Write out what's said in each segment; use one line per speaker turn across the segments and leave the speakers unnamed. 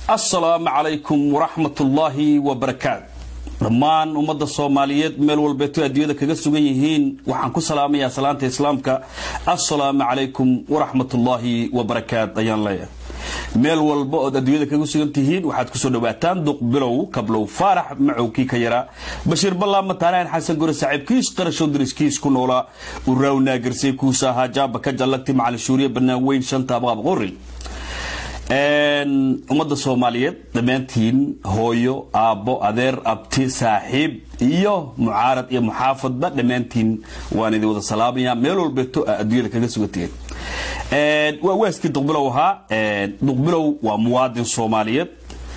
assalaamu calaykum waraxmatullaahi wabarakaatu dhammaan ummadda soomaaliyeed meel walbeeto adduunyada kaga sugan yihiin waxaan ku salaamayaa salaanta islaamka assalaamu calaykum waraxmatullaahi wabarakaat ayaan leeyahay meel walba ood adduunyada kaga sugan tihiin waxaad kusoo dhawaataan duqbilow kablow faarax macowkii ka yaraa bashiir ballaa mataanaan xasan gore saaxiibkiis qarashow dariskiis ku noolaa uraawnaa garsay kuusa ahaa jaaba ka jallagti macalin shuuriye bannaan weyn shanta abqaab qori ummadda soomaaliyeed dhammaantiin hooyo aabbo adeer abti saaxiib iyo mucaarad iyo muxaafadba dhammaantiin waan idin wada salaamaya meel walbeeto adduunyada kaga sugantihiin waa waaskii duqbilow ahaa duqbilow waa muwaadin soomaaliyeed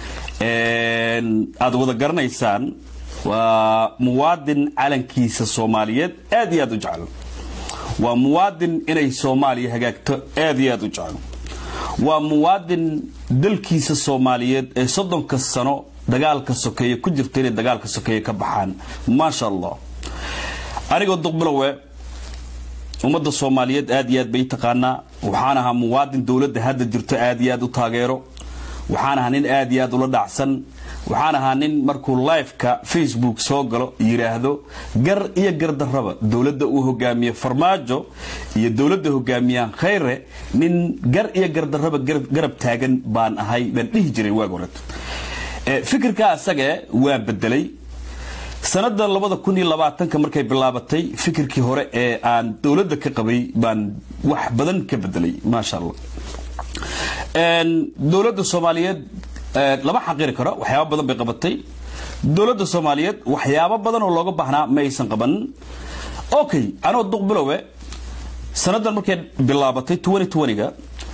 aad wada garanaysaan waa muwaadin calankiisa soomaaliyeed aad iyo aad u jecel waa muwaadin inay soomaaliya hagaagto aad iyo aad u jecel waa muwaadin dalkiisa soomaaliyeed ee soddonka sano dagaalka sokeeye ku jirta inay dagaalka sokeeye ka baxaan maasha allah anigoo duqbilowe ummadda soomaaliyeed aad iyo aad bay taqaanaa waxaan ahaa muwaadin dowladda hadda jirto aad iyo aad u taageero waxaan ahaa nin aad iyo aad ula dhacsan waxaan ahaa nin markuu liveka facebook soo galo yidhaahdo gar iyo gardarraba dowladda uu hogaamiye farmaajo iyo dowladda hogaamiyaan khayre nin gar iyo gardarraba garab taagan baan ahay baan dhihi jiray waag horeto fikirkaa asage waa bedelay sanada labada kun iyo labaatanka markay bilaabatay fikirkii hore ee aan dowladda ka qabay baan wax badan ka bedelay maasha allah dowladda soomaaliyeed lama xaqiri karo waxyaaba badan bay qabatay dowladda soomaaliyeed waxyaabo badan oo looga baahnaa ma aysan qaban okay anoo duqbilowe sanadan markay bilaabatay ga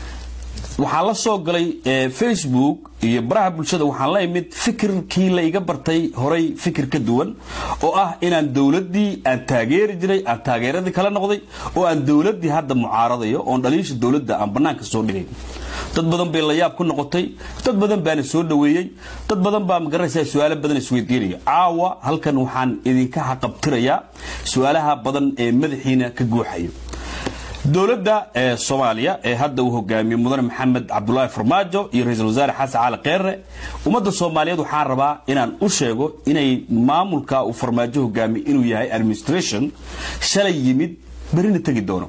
waxaan la soo galay facebook iyo baraha bulshada waxaan la imid fikirkii la iga bartay horay fikir ka duwan oo ah inaan dowladdii aan taageeri jiray aan taageeradii kala noqday oo aan dowladdii hadda mucaaradayo oon dhaliisha dowladda aan bannaanka soo dhigay dad badan bay layaab ku noqotay dad badan baana soo dhoweeyey dad badan baa magaranaysaa su-aalo badan isweydiinaya caawa halkan waxaan idinka xaqabtirayaa su-aalaha badan ee madaxiina ka guuxayo dowladda ee soomaaliya ee hadda uu hogaamiye mudane maxamed cabdulaahi farmaajo iyo ra-iisul wasaare xasan cali kheyre ummadda soomaaliyeed waxaan rabaa inaan u sheego inay maamulka uu farmaajo hogaamiye inuu yahay administration shalay yimid berina tegi doono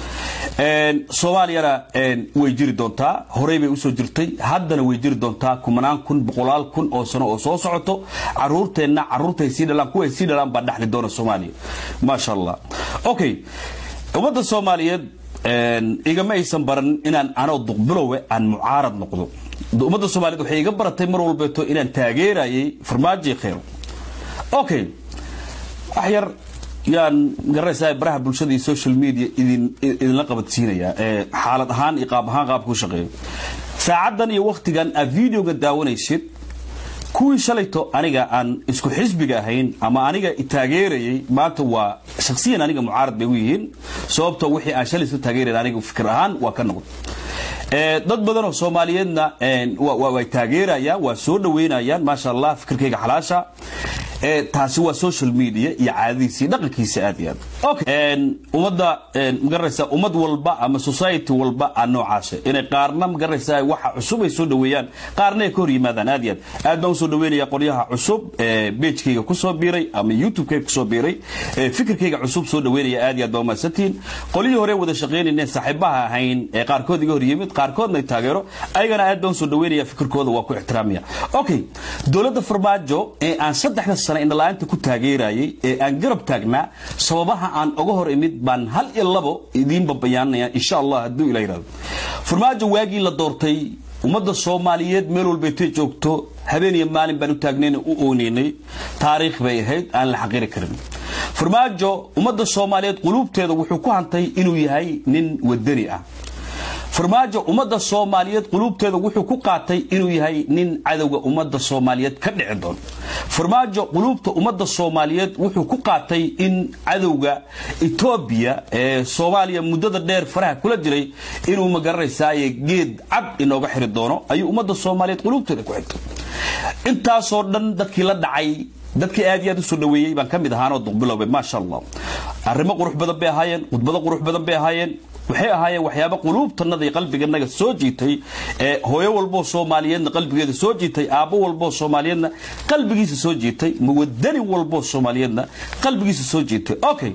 soomaaliyana way jiri doontaa horey bay usoo jirtay haddana way jiri doontaa kumanaan kun boqolaal kun oo sano oo soo socoto caruurteenna caruurtay sii dhalaan kuway sii dhalaan baa dhexli doona soomaaliya maasha allah okay ummadda soomaaliyeed igama aysan baran inaan anoo duqbilowe aan mucaarad noqdo ummadda soomaliyeed waxay iga baratay mar walbeeto inaan taageerayay farmaajo kheyr okay wax yar yaan garanaysaa baraha bulshada iyo social media idin idinla qabadsiinaya xaalad ahaan iyo qaab ahaan qaabka u shaqeeyo saacaddan iyo wakhtigan aad videoga daawanaysid kuwii shalayto aniga aan isku xisbiga ahayn ama aniga taageerayay maanta waa shaksiyan aniga mucaarad bay u yihiin sababto wixii aan shalay isla taageerayn aniga fikir ahaan waa ka noqday dad badan oo soomaaliyeedna way taageerayaan waa soo dhaweynayaan maasha allah fikirkayga xalaasha taasi waa social media iyo caadadiisi dhaqankiisa aad iyo aad okay ummadda magaranaysaa ummad walba ama society walba aa noocaasa inay qaarna magaranaysaa waxa cusub ay soo dhaweeyaan qaarna ay ka hor yimaadaan aad iyo aad aad baan usoo dhaweynaya qoryaha cusub ee beejkayga kusoo biiray ama youtube-kayga kusoo biiray fikirkayga cusub soo dhaweynaya aad iyo aad baa umahadsantihiin qolyihii hore wada shaqaynayeen saaxiibaha ahayn ee qaarkood iga hor yimid qaarkoodna ay taageero ayagana aad baan usoo dhaweynaya fikirkooda waa ku ixtiraamaya okay dowladda farmaajo ee aan saddexda sano indhala-aanta ku taageerayay ee aan garab taagnaa sababaha aan oga hor imid baan hal iyo labo idiinba bayaananaya insha allah hadduu ila yidhahdo farmaajo waagii la doortay ummadda soomaaliyeed meel walbaytay joogto habeen iyo maalin baan u taagnayna u ooneynay taariikh bay ahayd aan la xaqiri karin farmaajo ummadda soomaaliyeed quluubteeda wuxuu ku hantay inuu yahay nin wadani ah farmaajo ummadda soomaaliyeed quluubteeda wuxuu ku qaatay inuu yahay nin cadowga ummadda soomaaliyeed ka dhici doono farmaajo quluubta ummadda soomaaliyeed wuxuu ku qaatay in cadowga etoobiya ee soomaaliya muddada dheer faraha kula jiray inuu magaranaysaay geed cad inooga xiri doono ayuu ummadda soomaaliyeed quluubteeda ku xigtay intaasoo dhan dadkii la dhacay dadkii aad iyo aad usoo dhaweeyey baan ka mid ahaanoo duqbilowbe maasha allah arrimo qurux badan bay ahaayeen khudbado qurux badan bay ahaayeen waxay ahaayeen waxyaaba quluubtanada iyo qalbiganaga soo jiitay ee hooyo walboo soomaaliyeedna qalbigeeda soo jiitay aabbo walboo soomaaliyeedna qalbigiisa soo jiitay muwadani walboo soomaaliyeedna qalbigiisa soo jiitay okay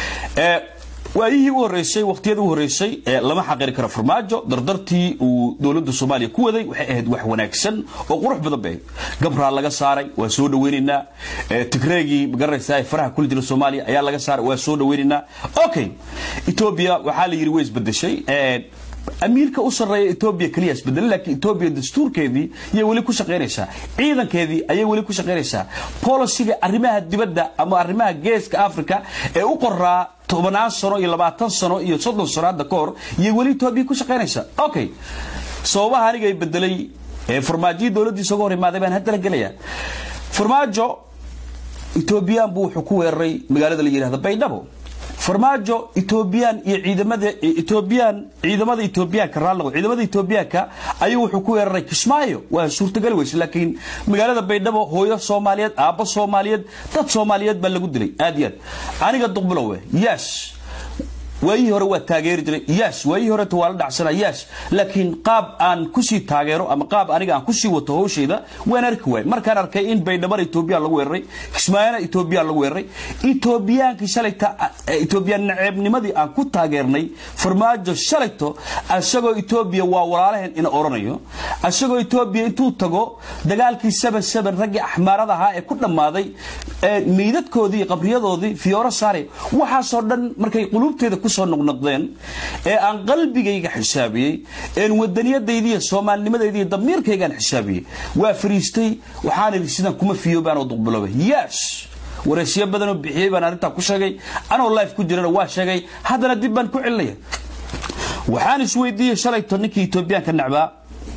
waayihii u horeysay waqtiyadii u horeysay lama xaqiri karo farmaajo dardartii uu dowladda soomaaliya ku waday waxay ahayd wax wanaagsan oo qurux badan bay ahayd gabraa laga saaray waa soo dhaweynaynaa tigreegii magaranaysaa ee faraha kula jira soomaaliya ayaa laga saaray waa soo dhaweynaynaa okay etoobiya waxaa la yidhi way isbedeshay amiirka u sarreeya etoobiya keliya isbedelay laakiin etoobiya dastuurkeedii ayay weli ku shaqaynaysaa ciidankeedii ayay weli ku shaqaynaysaa bolisiga arrimaha dibadda ama arrimaha geeska africa ee u qoraa tobannaan sano iyo labaatan sano iyo soddon sano hadda ka hor iyay weli etoobiya ku shaqaynaysaa okay sababaha aniga ay bedelay ee farmaajiyii dowladdiisa uga hor imaaday baan haddana gelaya farmaajo etoobiyaan buu wuxuu ku weeraray magaalada la yidhahda baydhabo farmaajo etoobiyaan iyo ciidamada etoobiyaan ciidamada etoobiyaanka raalligo ciidamada etoobiyaanka ayuu wuxuu ku weeraray kismaayo waa suurtagali weyse laakiin magaalada baydhabo hooyo soomaaliyeed aabbo soomaaliyeed dad soomaaliyeed baa lagu dilay aad iyo aad aniga duqbilowe yes waayihii hore waa taageeri jiray yes waayihii horeta waa la dhacsana yes laakiin qaab aan kusii taageero ama qaab aniga aan kusii wato hawshayda waan arki waay markaan arkay in baydhabana etoobiya lagu weeraray kismaayana etoobiya lagu weeraray etoobiyaankii shalayta etoobiyaan naceebnimadii aan ku taageernay farmaajo shalayto asagoo etoobiya waa walaalaheen ina oranayo asagoo etoobiya intuu tago dagaalkii seven seven raggii axmaarada ahaa ee ku dhammaaday meydadkoodii iyo qabriyadoodii fiyooro saare waxaasoo dhan markay quluubteeda ku soo noqnoqdeen ee aan qalbigayga xisaabiyey een wadaniyadayda iyo soomaalinimadayda iyo damiirkaygaan xisaabiyey waa fariistay waxaan idhi sidaan kuma fiyoobaan oo duqbilooba yes wareysyo badanoo bixiyey baan arrintaa ku sheegay anoo life ku jirana waa sheegay haddana dib baan ku celinaya waxaan isweydiiyey shalayto ninkii etoobiyaanka nacbaa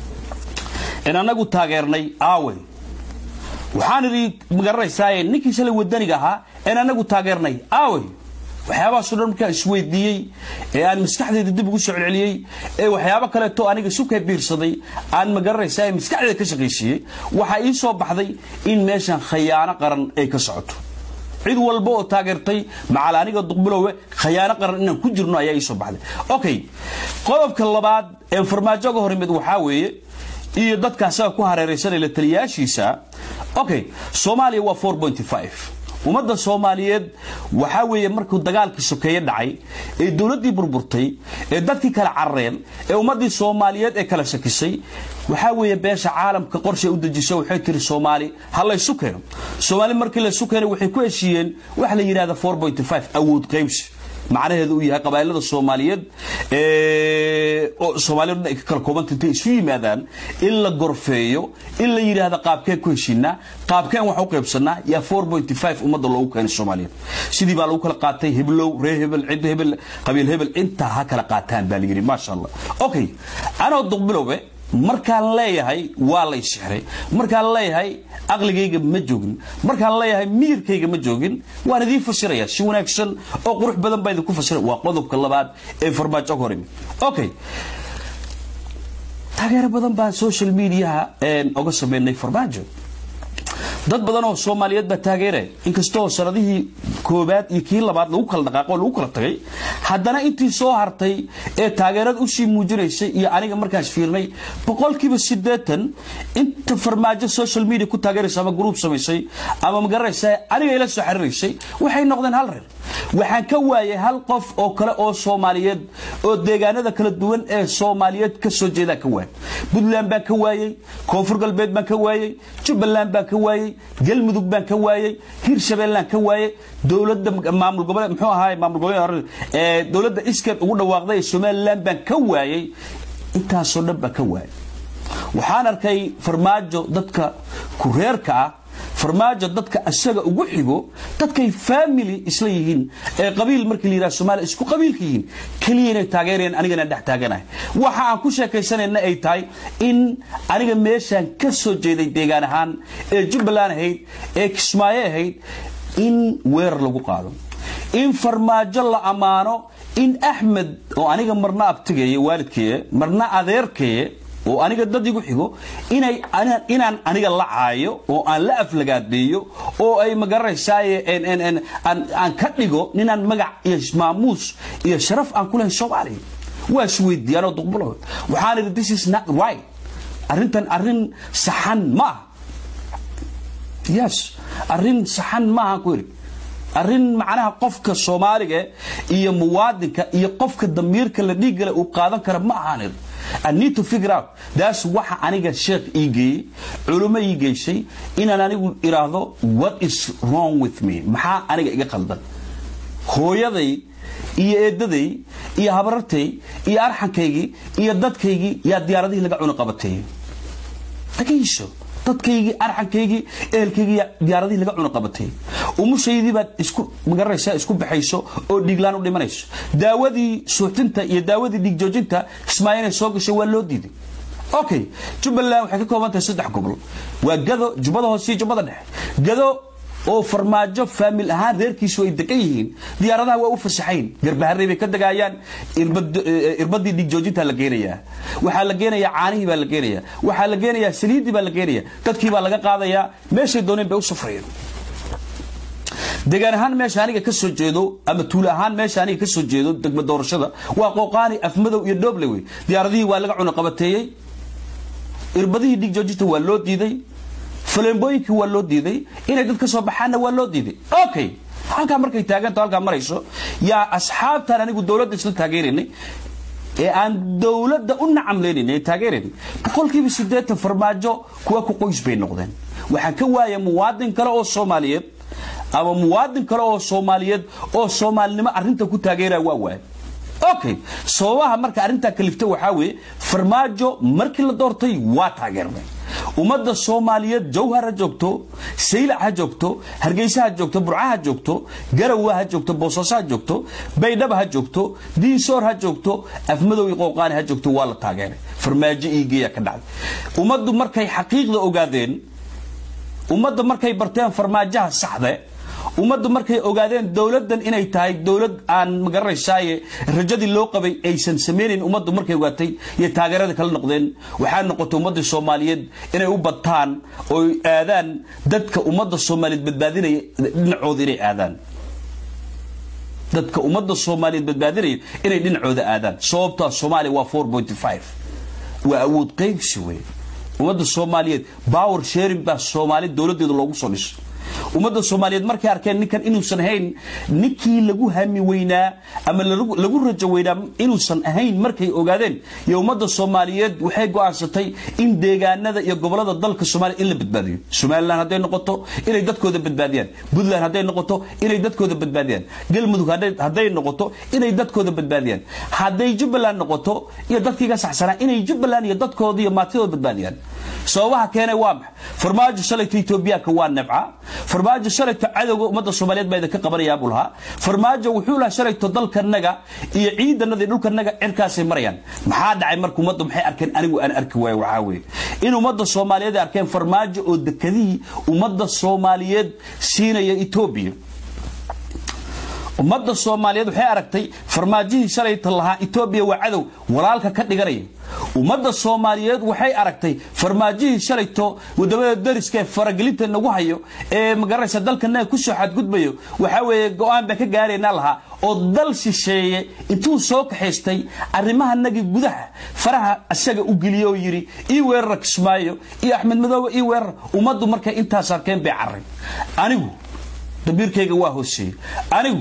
in anagu taageernay aawey waxaan idhi magaranaysaa ninkii shalay wadaniga ahaa een anagu taageernay aawey waxyaabahaasoo dhan markaan isweydiiyey ee aan maskaxdayda dib ugu soo celceliyey ee waxyaabo kaleeto aniga sukay biirsaday aan magaranaysaa ee maskaxdayda ka shaqaysiiyey waxaa ii soo baxday in meeshan khayaano qaran ay ka socoto cid walba oo taageertay macal aniga duqbilowe khayaano qaran inaan ku jirno ayaa ii soo baxday okay qodobka labaad ee farmaajo ga hor imid waxaa weeye iyo dadka asaga ku hareeraysanay la taliyaashiisa okay soomaaliya waa 4.5 ummadda soomaaliyeed waxaa weeye markuu dagaalkii sokeeye dhacay ee dowladdii burburtay ee dadkii kala carareen ee ummaddii soomaaliyeed ee kala shakisay waxaa weeye beesha caalamka qorshay u dejiso waxay tiri soomaali ha laysu keeno soomaali markii laysu keenay waxay ku heshiiyeen waxa la yidhahda 4.5 awood qaybsi macnaheedu uu yahay qabailada soomaaliyeed oo soomaaliyad ay ka kala koobanta intay isu yimaadaan in la gorfeeyo in la yidhaahda qaabkeen ku heshiinaa qaabkeen wax u qaybsanaa yaa 4.5 ummadda loogu keenay soomaaliyeed sidii baa lagu kala qaatay heblow ree hebel cid hebel qabiil hebel intaa ha kala qaataan baa la yidhi maasha allah okay anoo duqbilowe markaan leeyahay waa lay sixray markaan leeyahay aqligayga ma joogin markaan leeyahay miyirkayga ma joogin waan idiin fasiraya si wanaagsan oo qurux badan baa idinku fasira waa qodobka labaad ee farmaajo ka hor imi okay taageero badan baan social mediaha oga sameynay farmaajo dad badan oo soomaaliyeed baa taageeraya inkastoo sanadihii koobaad iyo kii labaad lagu kala dhaqaaqo lagu kala tagay haddana intii soo hartay ee taageerada usii muujinaysay iyo aniga markaas fiirnay boqolkiiba siddeetan inta farmaajo social media ku taageeraysa ama gruub samaysay ama magaranaysa aniga ila soo xiriiraysay waxay noqdeen hal reer waxaan ka waayay hal qof oo kale oo soomaaliyeed oo deegaanada kala duwan ee soomaaliyeed ka soo jeedaan ka waayay puntland baan ka waayey koonfur galbeed baan ka waayey jubbaland baan ka waayey galmudug baan ka waayey hirshabeellaan ka waayey dowladda maamul goboleed muxuu ahaay maamul goboleed ee dowladda iskeed ugu dhawaaqday ee somaliland baan ka waayey intaasoo dhan baan ka waayey waxaan arkay farmaajo dadka kureerka ah farmaajo dadka asaga ugu xigo dadkay family isla yihiin ee qabiil markii la yidhaha soomaaliya isku qabiilka yihiin keliya inay taageerayaan anigana dhex taaganahay waxa aan ku sheekaysanayna ay tahay in aniga meeshaan ka soo jeeday deegaan ahaan ee jubbaland ahayd ee kismaayo ahayd in weerar lagu qaado in farmaajo la ammaano in axmed oo aniga marna abtigaye waalidkaye marna adeerkaye oo aniga dad igu xigo inay inaan aniga la caayo oo aan la aflagaadeeyo oo ay magaranaysaay aan ka dhigo ninaan magac iyo maamuus iyo sharaf aan ku lahayn soomaaliya waa isweydiiyaanoo duqbulo waxaan idhi this is not right arrintan arrin saxan ma ah yes arrin saxan maaha ku yidhi arrin macnaha qofka soomaaliga iyo muwaadinka iyo qofka damiirka la dhiiggale uu qaadan kara ma ahaan idhi I need to figure out that's waxa aniga sheekh ii geeyey culummo ii geysay inaan anigu iraahdo what is wrong with me maxaa aniga iga qaldan hooyaday iyo eedaday iyo habarartay iyo arxankaygii iyo dadkaygii yaa diyaaradihii laga cuni qabatay dhagayso dadkaygii arxankaygii ehelkaygii diyaaradihii laga cuni qabatay umushaydii baad isku magaranaysaa isku baxayso oo dhiiglaan u dhimanayso daawadii suuxdinta iyo daawadii dhiig joojinta kismaayo inay soo gashay waa loo diiday okay jubbaland waxay ka kooban tahay saddex gobol waa gado jubbada hoose iyo jubbada dhexe gado oo farmaajo faamil ahaan reerkiisu ay degan yihiin diyaaradaha waa u fasaxayn garbaharey bay ka degayaan irbadii dhiig joojintaa la geenayaa waxaa la geenayaa caanihii baa la geenayaa waxaa la geenayaa saliiddii baa la geenayaa dadkii baa laga qaadayaa meeshay dooneen bay u safrayeen degaan ahaan meesha aniga ka soo jeedo ama tuulo ahaan meesha aniga ka soo jeedo degma doorashada waa qooqaani afmadow iyo dhooble wey diyaaradihii waa laga cuna qabateeyey irbadihii dhiig joojinta waa loo diiday faleembooyinkii waa loo diiday inay dad ka soo baxaanna waa loo diiday okay halkaa markay taaganto halkaa marayso yaa asxaabtaan anigu dowladda isla taageeraynay ee aan dowladda u nacamlaynayn ee taageeraynay boqolkiiba siddeetan farmaajo kuwa ku qoys bay noqdeen waxaan ka waaya muwaadin kale oo soomaaliyeed ama muwaadin kale oo soomaaliyeed oo soomaalinimo arrinta ku taageeraya waa waaya okay sababaha marka arrintaa kalifta waxaa weeye farmaajo markii la doortay waa taageernay ummadda soomaaliyeed jawhar ha joogto saylac ha joogto hargeysa ha joogto burca ha joogto garawa ha joogto boosaaso ha joogto baydhaba ha joogto diinsoor ha joogto afmadow iyo qooqaani ha joogto waa la taageeray farmaajo iigeeya ka dhacday ummaddu markay xaqiiqda ogaadeen ummadda markay barteen farmaajaha saxde ummaddu markay ogaadeen dowladdan inay tahay dowlad aan magaranaysaay rajadii loo qabay aysan samaynayn ummaddu markay ogaatay iyo taageerada kala noqdeen waxaa noqotay ummaddii soomaaliyeed inay u bataan oo aadaan dadka ummadda soomaaliyeed badbaadinaya dhinacooda inay aadaan dadka ummadda soomaaliyeed badbaadinaya inay dhinacooda aadaan sababtaa soomaaliya waa four point five waa awood qaybsi wey ummadda soomaaliyeed power sharing baa soomaali dowladeeda loogu soo dhisay ummadda soomaaliyeed markay arkeen ninkan inuusan ahayn ninkii lagu hami weynaa ama lagu rajo weynaa inuusan ahayn markay ogaadeen iyo ummadda soomaaliyeed waxay go'aansatay in deegaanada iyo gobolada dalka soomaaliya in la badbaadiyo somalilan hadday noqoto inay dadkooda badbaadiyaan puntland hadday noqoto inay dadkooda badbaadiyaan galmudug hadday noqoto inay dadkooda badbaadiyaan hadday jubbaland noqoto iyo dadkiiga saxsanaa inay jubbaland iyo dadkooda iyo maatidooda badbaadiyaan sababaha keenay waa maxa farmaajo shalayta etoobiyaanka waa nebca farmaajo shalayto cadowga ummadda soomaaliyeed baa idinka qabanayaa buu lahaa farmaajo wuxuu lahaa shalayto dalkanaga iyo ciidanada iyo dhulkanaga cirkaasay marayaan maxaa dhacay marka ummadda maxay arkeen anigu aan arki waayo waxaa weeye in ummadda soomaaliyeed ay arkeen farmaajo oo dekadihii ummadda soomaaliyeed siinaya etoobiya ummadda soomaaliyeed waxay aragtay farmaajihii shalayta lahaa etoobiya waa cadow walaalka ka dhiganaya ummadda soomaaliyeed waxay aragtay farmaajihii shalayto wadamada dariska ee faragelinta nagu hayo ee magaranaysa dalkanaga kusoo xadgudbayo waxaa weeye go-aan baan ka gaaraynaa lahaa oo dal shisheeye intuu soo kaxaystay arrimahanagii gudaha faraha isaga u geliye oo yidhi ii weerara kismaayo iyo axmed madoobe ii weerara ummaddu markay intaas arkeen bay carray anigu dabiirkayga waa hooseeyey anigu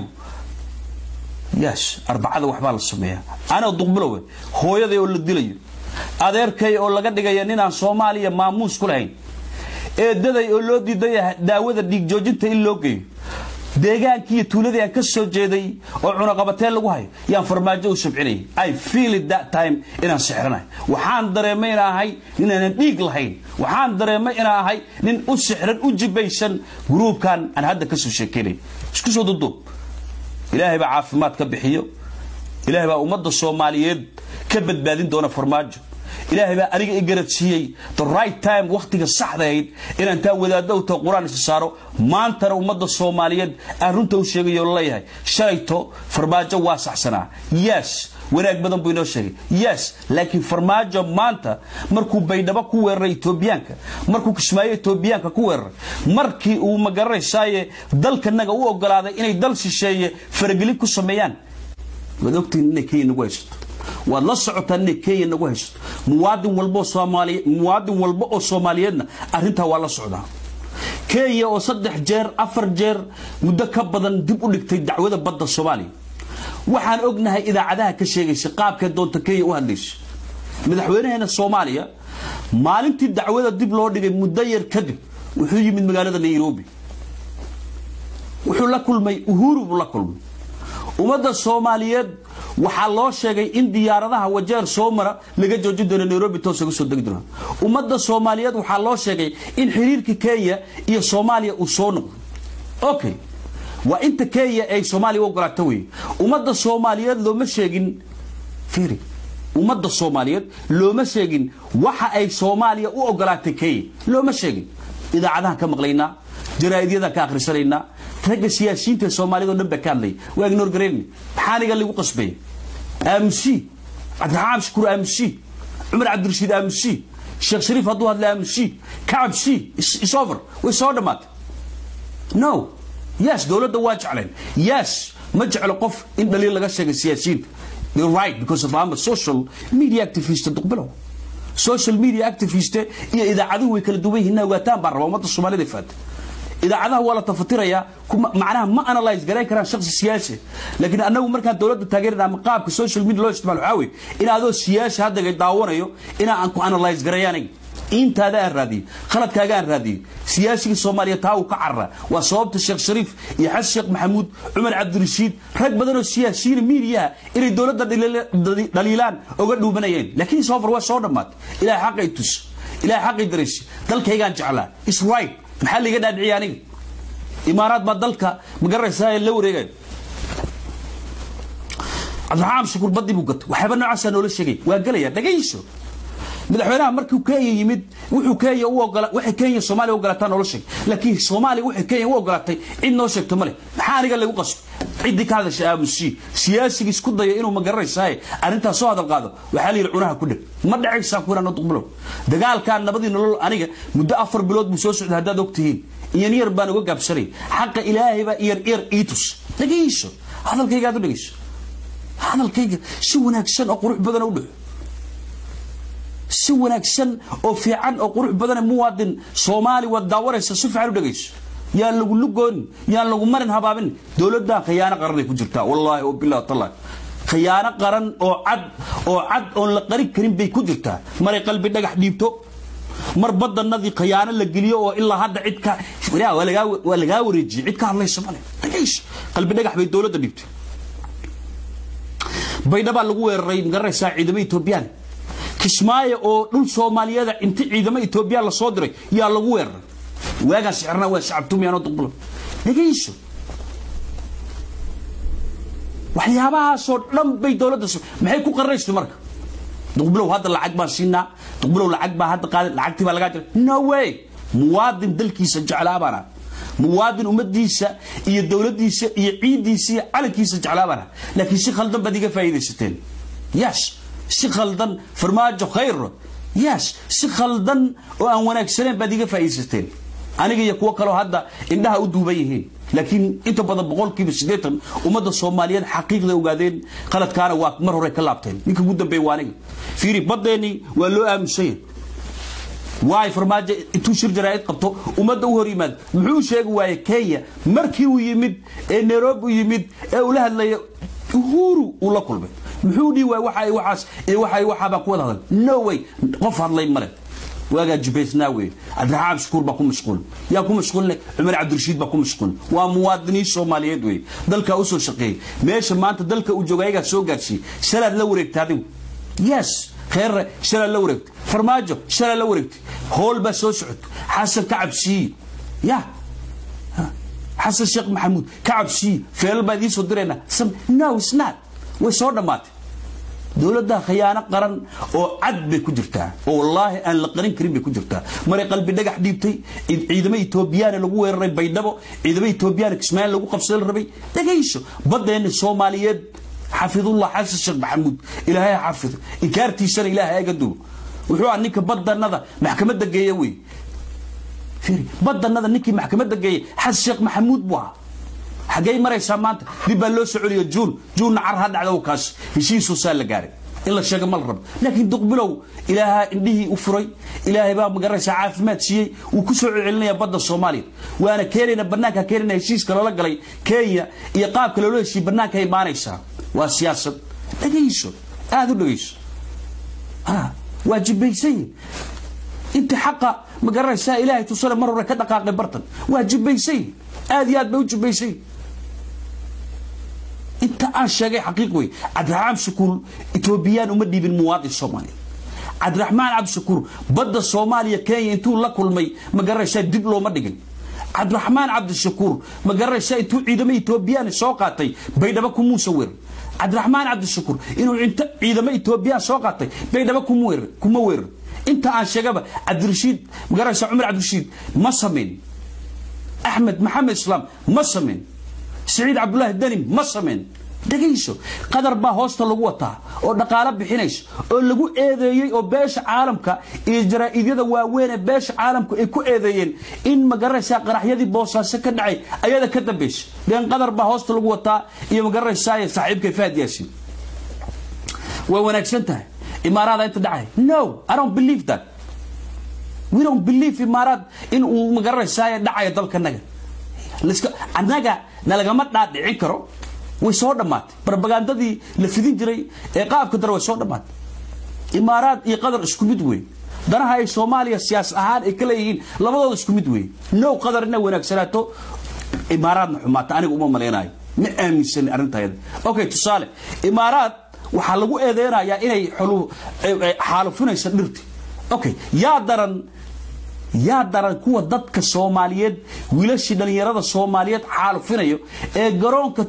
yes arbacada waxbaa la sameeyaa anoo duqbilowe hooyaday oo la dilayo adeerkay oo laga dhigaya ninaan soomaaliya maamuus ku lahayn eedaday oo loo diidaya daawada dhiig joojinta in loo geeyo deegaankii iyo tuuladii aan ka soo jeeday oo cunaqabateen lagu hayo yaan farmaajo u sabcinayay i feel it that time inaan sixranahay waxaan dareemay inaan ahay ninaanan dhiig lahayn waxaan dareemay inaan ahay nin u sixran u jibaysan gruubkan aan hadda kasoo sheekeynay isku soo duduub ilaahay baa caafimaad ka bixiyo ilaahay baa ummadda soomaaliyeed ka badbaadin doona farmaajo ilaahay baa aniga i garadsiiyey the right time wakhtiga saxdahayd inaan taa wadaaddo u taho qur-aan isa saaro maantana ummadda soomaaliyeed aan runta u sheegayo leeyahay shalayto farmaajo waa saxsanaa yes wanaag badan buu inoo sheegay yes laakiin farmaajo maanta markuu baydhabo ku weeraray etoobiyaanka markuu kismaayo etoobiyaanka ku weeraray markii uu magaranaysaye dalkanaga u ogolaaday inay dal shisheeye faragelin ku sameeyaan waad ogtihiin inay kenya nagu haysato waad la socotaan inay kenya nagu haysato muwaadin walba oo soomaaliye muwaadin walba oo soomaaliyeedna arrintaa waa la socdaa kenya oo saddex jeer afar jeer muddo ka badan dib u dhigtay dacwada badda soomaaliya waxaan ognahay idaacadaha ka sheegaysa qaabkee doonta kenya u hadlaysa madaxweynaheena soomaaliya maalintii dacwada dib loo dhigay muddo yar kadib wuxuu yimid magaalada nairobi wuxuu la kulmay uhuru buu la kulmay ummadda soomaaliyeed waxaa loo sheegay in diyaaradaha wajeer soo mara laga joojin doono nairobi toos uga soo degi doona ummadda soomaaliyeed waxaa loo sheegay in xiriirka kenya iyo soomaaliya uu soo noqdo okay waa inta kenya ay soomaaliya u ogolaato wey ummadda soomaaliyeed looma sheegin fiiri ummadda soomaaliyeed looma sheegin waxa ay soomaaliya u ogolaatay kenya looma sheegin idaacadahan ka maqlaynaa jaraa'idyadaan ka akhrisanaynaa ragga siyaasiyiinta soomaaliyad oo dhan baa ka hadlaya waa ignoor gareyni maxaa aniga lagu qasbaya aamusi cabdiraxmaan shukuur aamusi cumar cabdirashiid aamusi sheekh shariif hadduu hadla aamusi kacabsi isover way soo dhammaatay no yes dowladda waa jeclayn yes ma jeclo qof in dhaliil laga sheegay siyaasiyiinta They're right because of I'm a social media activist duqbilow social media activist iyo idaacaduhu way kala duwan yihiin ogaataan baan rabaa ummadda soomaalida faata idaacadaha waa la tafatirayaa macnaha ma analyze garayn karaan shakhsi siyaasi laakiin annagu markaan dowladda taageerina ama qaabka social media loo isticmaalo waxaa weeye in adoo siyaasi haddaga daawanayo inaa aan ku analyze gareeyo aniga intaada aan raadiyo khaladkaaga aan raadiyo siyaasigii soomaaliya taa uu ka carara waa sababta sheekh shariif iyo xasan sheekh maxamuud cumar cabdirashiid rag badan oo siyaasiyiina miidiyaha inay dowladda dhaliilaan oga dhuumanayeen laakiin soofar waa soo dhammaatay ilahay xaqay tus ilahay xaqay daraysi dalkaygaan jeclaa is right maxaa liiga dhaadhiciya aniga imaaraad baa dalka magaraysaa la wareegaya cabdiraxmaan shukuur badii buu gatay waxyaaba noocaasaa noola sheegay waa gelaya dhagayso madaxweynaha markuu kenya yimid wuxuu kenya u ogola waxay kenya soomaaliya u ogolaataa noola sheegay laakiin soomaaliya waxay kenya u ogolaatay cid noo sheegto male maxaa aniga lagu qasbo ciddii ka hadasha aamusi siyaasigii isku daya inuu magaranaysaay arrintaas soo hadal qaado waxaa la yidhi cunaha ku dheg ma dhacaysaa ku inaan duqbilow dagaalkan nabadii nolol aniga muddo afar bilood buu soo socday haddaad og tihiin iyan yar baan uga gaabsanay xaqa ilaahay baa iyar iyar iitus dhegayso hadalkayga aad u dhegayso hadalkayga si wanaagsan oo qurux badan u dhaxo si wanaagsan oo fiican oo qurux badan muwaadin soomaali waad daawanaysa si fiican u dhegayso yaan lagu lugoonin yaan lagu marin habaabin dowladdan khiyaano qaran ay ku jirtaa wallaahi oo billahi tallahi khiyaano qaran oo cad oo cad oon la qarin karin bay ku jirtaa maray qalbi dhagax dhiibto mar badanadii khiyaano la geliyo oo ilaa hadda cid ka waa lagaa wareejiyey cid ka hadlaysa male dhegayso qalbi dhagax bay dowladda dhiibtay baydhabaa lagu weeraray magaranaysaa ciidamo etoobiyaan kismaayo oo dhul soomaaliyeeda inti ciidamo etoobiyaan la soo diray yaa lagu weeraray waagaan sixirna waa shacabtumiyaanoo duqbulo dhegayso waxyaabahaasoo dhan bay dowladda maxay ku qarraysta marka duqbulow hadda lacag baan siinaa duqbulow lacag baa hadda qaaday lacagtii baa lagaa jiray no way muwaadin dalkiisa jeclaa baan ah muwaadin ummadiisa iyo dowladdiisa iyo ciiddiisa iyo calankiisa jeclaa baan ah laakiin si khaldan baad iga faa'iidaysateen yes si khaldan farmaajo khayro yes si khaldan oo aan wanaagsaneyn baad iga faa'iidaysateen aniga iyo kuwo kaleo hadda indhaha u duuban yihiin laakiin inta badan boqolkiiba siddeetan ummadda soomaaliyeed xaqiiqda ogaadeen qaladkaana waa mar hore ka laabteen ninka ugu dambeeya waa aniga fiiri baddeenii waa loo aamusanya waay farmaajo intuu shir jaraa'id qabto ummadda u hor yimaado muxuu sheegi waaye kenya markii uu yimid ee nairobi u yimid ee uu la hadlaya uhuru uu la kulmay muxuu dhihi waay waxa waxaas iyo waxa waxaabaa ku wada hadal no way qof hadlay male waagaa jibaysnaa wey cabdiraxmaan shukuur baa ku mashquul yaa ku mashquulne cumar cabdirashiid baa ku mashquul waa muwaadiniin soomaaliyeed wey dalkaa usoo shaqeeyey meesha maanta dalka uu jooga ayagaa soo gaarsiiyey shalaad la wareegta adigu yes kheerre shalaad la wareegtay farmaajo shalaad la wareegtay hool baa soo socota xasan ka cabsiiye ya xasan sheekh maxamuud ka cabsiiye feelal baa idiin soo diraynaa no snat way soo dhammaatay dowladda khiyaano qaran oo cad bay ku jirtaa oo wallaahi aan la qarin karin bay ku jirtaa maray qalbi dhagax dhiibtay ciidamo etoobiyaana lagu weeraray baydhabo ciidamo etoobiyaana kismaayo lagu qabsada la rabay dhagayso baddeenna soomaaliyeed xafidullah xasan sheekh maxamuud ilaahay ha xafido inkaartiisana ilaahay aga duwo wuxuu ah ninka badanada maxkamadda geeya wey badanada ninkii maxkamadda geeyey xasan sheekh maxamuud buu ahaa xaggey maraysaa maanta dib baa loo soo celiyo juun juunna car ha dhacdo kaas heshiisuusaa la gaaray in la sheego ma la rabo laakiin duqbilow ilaahaa indhihii u furay ilaahay baa magaranaysaa caafimaad siiyey wuu ku soo celcelinaya badda soomaaliya waana keenayna bannaanka keenayna heshiiska loola galay kenya iyo qaabka loola heshiiye bannaanka imaanaysaa waa siyaasad dhegayso aada u dhegayso waa jibaysan inta xaqa ma garanaysaa ilaahay tusale mar hore ka dhaqaaqay bartan waa jibaysan aad iyo aad bay u jibaysan inta aan sheegay xaqiiq wey cabdiraxmaan shakuur etoobiyaan uma dhiibin muwaadin soomaaliya cabdiraxmaan cabdishakuur badda soomaaliya kenya intuu la kulmay ma garanaysaa dib looma dhigin cabdiraxmaan cabdishakuur ma garanaysaa intuu ciidamo etoobiyaan soo qaatay baydhabo kumuusa weerar cabdiraxmaan cabdishakuur inuu inta ciidamo etoobiyaan soo qaatay baydhabo kuma weerar inta aan sheegaba cabdirashiid magaranaysa cumar cabdirashiid ma samayn axmed maxamed islaam ma samayn siciid cabdulaahi dani ma samayn dhegayso qadar baa hoosta lagu wataa oo dhaqaalo bixinayso oo lagu eedeeyey oo beesha caalamka iyo jaraa'idyada waaweyn ee beesha caalamku ay ku eedeeyeen in magaranaysaa qaraxyadii boosaaso ka dhacay ayada ka dambaysa deen qadar baa hoosta lagu wataa iyo magaranaysaa saaxiibkay fahad yaasin way wanaagsan tahay imaaraada inta dhacay no i don't believe that we don't believe imaaraad in uu magaranaysaa dhacaya dalkanaga annaga nalagama dhaadhicin karo way soo dhammaatay barbagandadii la fidin jiray ee qaabka dare way soo dhammaatay imaaraad iyo qadar isku mid wey danaha ay soomaaliya siyaas ahaan ay ka leeyihiin labadooda isku mid wey now qadar inay wanaagsanaato imaaraadna xumaata aniga uma malaynayo ma aaminsanin arrintaayada okay tusaale imaaraad waxaa lagu eedeynayaa inay xaalufinayso dhirti okay yaa daran yaa daran kuwa dadka soomaaliyeed wiilashii dhallinyarada soomaaliyeed xaalufinayo ee garoonka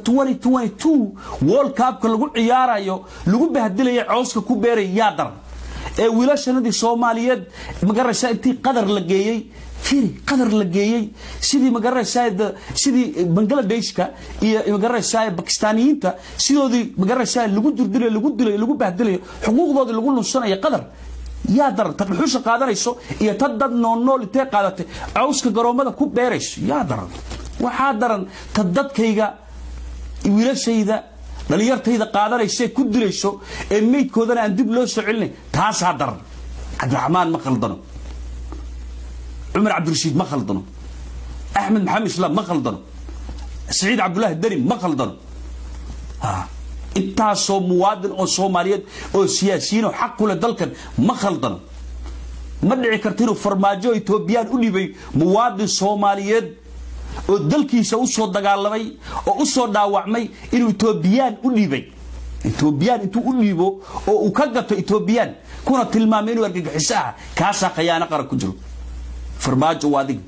world cupka lagu ciyaarayo lagu bahdilayo cooska ku beeraya yaa daran ee wiilashanadii soomaaliyeed magaraysaa intii qadar la geeyey firi qadar la geeyey sidii magaraysaa sidii bangladeshka iyo magaraysaa bakistaaniyiinta sidoodii magaraysaa lagu durdilayo lagu dilayo lagu bahdilayo xuquuqdoodii lagu lunsanayo qadar yaa daran tad dhuxusha qaadanayso iyo tad dad noolnool intee qaadatay cawska garoommada ku beerayso yaa daran waxaa daran tad dadkayga wiilashayda dhalinyartayda qaadanayso ee ku dilayso ee meydkoodana aan dib loo soo celinay taasaa daran cabdiraxmaan ma khaldano cumar cabdirashiid ma khaldano axmed maxamed islaam ma khaldano saciid cabdulaahi dani ma khaldano intaasoo muwaadin oo soomaaliyeed oo siyaasiyiin oo xaq kule dalkan ma khaldano ma dhici karta inuu farmaajo etoobiyaan u dhibay muwaadin soomaaliyeed oo dalkiisa usoo dagaalamay oo usoo dhaawacmay inuu etoobiyaan u dhibay etoobiyaan intuu u dhiibo oo uu ka gato etoobiyaan kuna tilmaamay inuu argagixiso ah kaasaa khayaano qaran ku jiro farmaajo waa adiga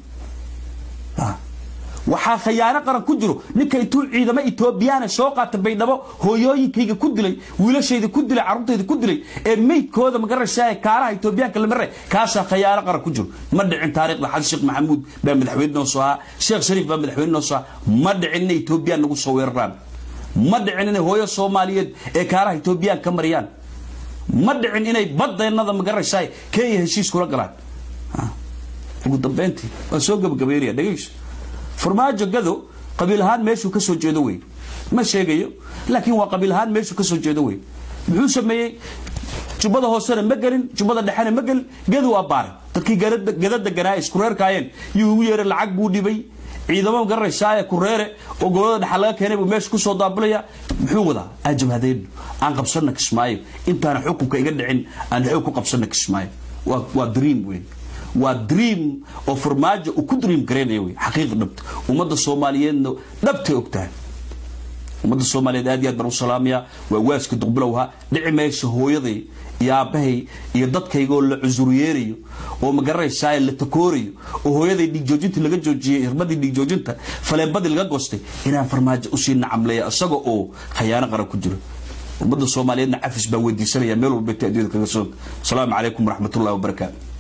waxaa khayaano qaran ku jiro ninka intuu ciidamo etoobiyaana soo qaata baydhabo hooyooyinkayga ku dilay wiilashayda ku dilay carruurtayda ku dilay ee meydkooda magaraysaa kaalaha etoobiyaanka la maray kaasaa khayaano qaran ku jiro ma dhicin taariikhda xasan sheekh maxamuud baa madaxweyne noo soo ahaa sheekh shariif baa madaxweyne noo soo ahaa ma dhicin inay etoobiyaan nagu soo weeraraan ma dhicin inay hooyo soomaaliyeed ee kaalaha etoobiyaan ka mariyaan ma dhicin inay badeennada magaraysaa kenya heshiis kula galaan ugu dambeyntii waa soo gabagabeynaya dhegayso farmaajo gado qabiil ahaan meeshuu ka soo jeedo wey ma sheegayo laakiin waa qabiil ahaan meeshuu ka soo jeedo wey muxuu sameeyey jubbada hoosena ma gelin jubbada dhexena ma gelin gadu waa baaray dadkii gada deganaa isku reerkaayeen yuu ugu yeeray lacag buu dhibay ciidamo garanaysaa kureere oo gobolada dhexa laga keenay buu meesha kusoo daabulaya muxuu wadaa aan jabhadayno aan qabsana kismaayo intaana xukunka iga dhicin aan xoog ku qabsana kismaayo waa dream wey waa dream oo farmaajo uu ku dream garaynaya wey xaqiiqa dhabta ummadda soomaaliyeedna dhabtay ogtahay ummadda soomaaliyeed aad iyo aad baan u salaamaya waa waaska duqbilowha dhici mayso hooyaday iyo aabbahay iyo dadkaygaoo la cusuriyeerayo oo magaranaysaa la takoorayo oo hooyaday dhiigjoojinta laga joojiyey hirmadii dhiigjoojinta faleebadii laga goostay inaan farmaajo usii nacamleeya isaga oo khayaano qaran ku jiro ummadda soomaaliyeedna cafis baa weydiisanaya meel walba ta addunyada kaga soo asalaamu calaykum waraxmatullahi wabarakaatu